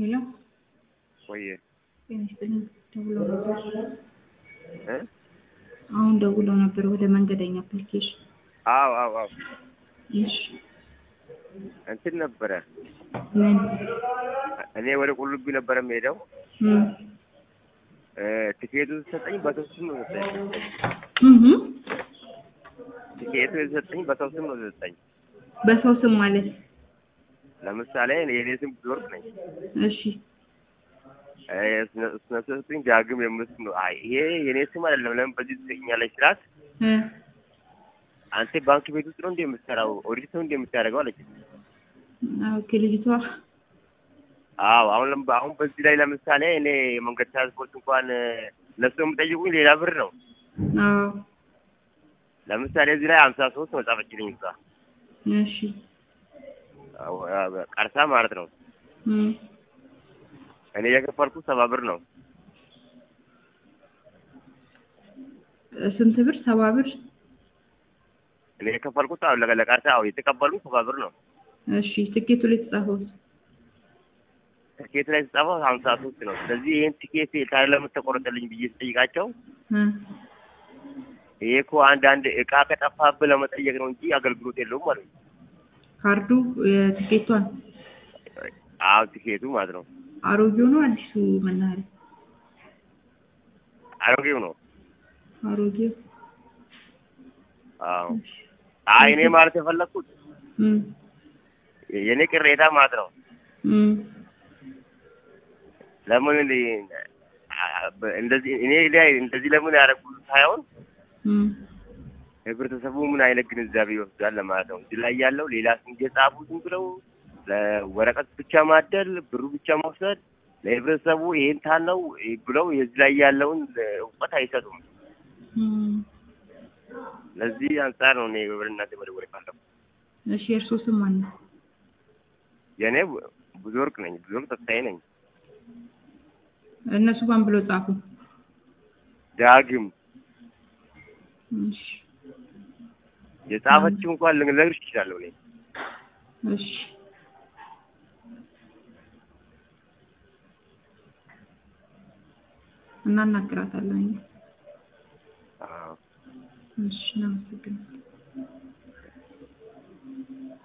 ሄሎ ቆየ ጤና ይስጥልኝ። ደውለው ነበር። እ አሁን ደውለው ነበር ወደ መንገደኛ አፕሊኬሽን። አዎ አዎ አዎ እሺ እንትን ነበረ ምን እኔ ወደ ቁልቢ ነበረ የምሄደው ም እ ቲኬቱ የተሰጠኝ በሰው ስም ነው የተሰጠኝ። እህ ቲኬቱ የተሰጠኝ በሰው ስም ነው የተሰጠኝ። በሰው ስም ማለት ለምሳሌ የኔ ስም ብወርቅ ነኝ እሺ እ እሱ- እሱ የተሰጠኝ ዳግም የምል ስም ነው። አይ ይሄ የኔ ስም አይደለም ለምን በዚህ ትሰጠኛለች ስላት እ አንተ ባንክ ቤት ውስጥ ነው እንደ የምትሰራው ኦዲት ነው እንደ የምታደርገው አለች። ኦኬ ልጅቷ አዎ አሁን ለም- አሁን በዚህ ላይ ለምሳሌ እኔ የመንገድ ትራንስፖርት እንኳን እነሱ የምጠይቁኝ ሌላ ብር ነው። አዎ ለምሳሌ እዚህ ላይ ሀምሳ ሶስት ነው ጻፈችልኝ እሷ እሺ አዎ፣ አ- ቀርሳ ማለት ነው። ም እኔ የከፈልኩት ሰባ ብር ነው። ስንት ብር? ሰባ ብር። እኔ የከፈልኩት አዎ ለቀ- ለቀርሳ አዎ የተቀበሉኝ ሰባ ብር ነው። እሺ ትኬቱ ላይ የተጻፈው ትኬት ላይ የተጻፈው ሀምሳ ሶስት ነው። ስለዚህ ይህን ቲኬት ታዲያ ለምን ተቆረጠልኝ ብዬ ስጠይቃቸው እ ይሄ እኮ አንዳንድ እቃ ከጠፋብህ ለመጠየቅ ነው እንጂ አገልግሎት የለውም ማለት ነው። ካርዱ የትኬቷን አዎ ቲኬቱ ማለት ነው። አሮጌው ነው አዲሱ መናኸሪያ? አሮጌው ነው። አሮጌው። አዎ አይ እኔ ማለት የፈለግኩት ም የእኔ ቅሬታ ማለት ነው ም ለምን እንደ- አ- በ- እንደዚህ እኔ ላይ እንደዚህ ለምን ያደረጉት ሳይሆን ም ህብረተሰቡ ምን አይነት ግንዛቤ ይወስዳል ለማለት ነው። እዚህ ላይ ያለው ሌላ ስም እየጻፉ ዝም ብለው ለወረቀት ብቻ ማደል፣ ብሩ ብቻ መውሰድ፣ ለህብረተሰቡ ይሄን ታለው ብለው የዚህ ላይ ያለውን እውቀት አይሰጡም። ም ለዚህ አንጻር ነው እኔ ወደ እናንተ መደወል የፈለኩት። እሺ የእርሶ ስም ማን ነው? የእኔ ብዙ ወርቅ ነኝ፣ ብዙ ወርቅ ተስፋዬ ነኝ። እነሱ ማን ብሎ ጻፉ? ዳግም እሺ የጻፈችው እንኳን ልነግርሽ እችላለሁ እኔ እሺ እናናግራታለን። አዎ። እሺ እናመሰግናለን።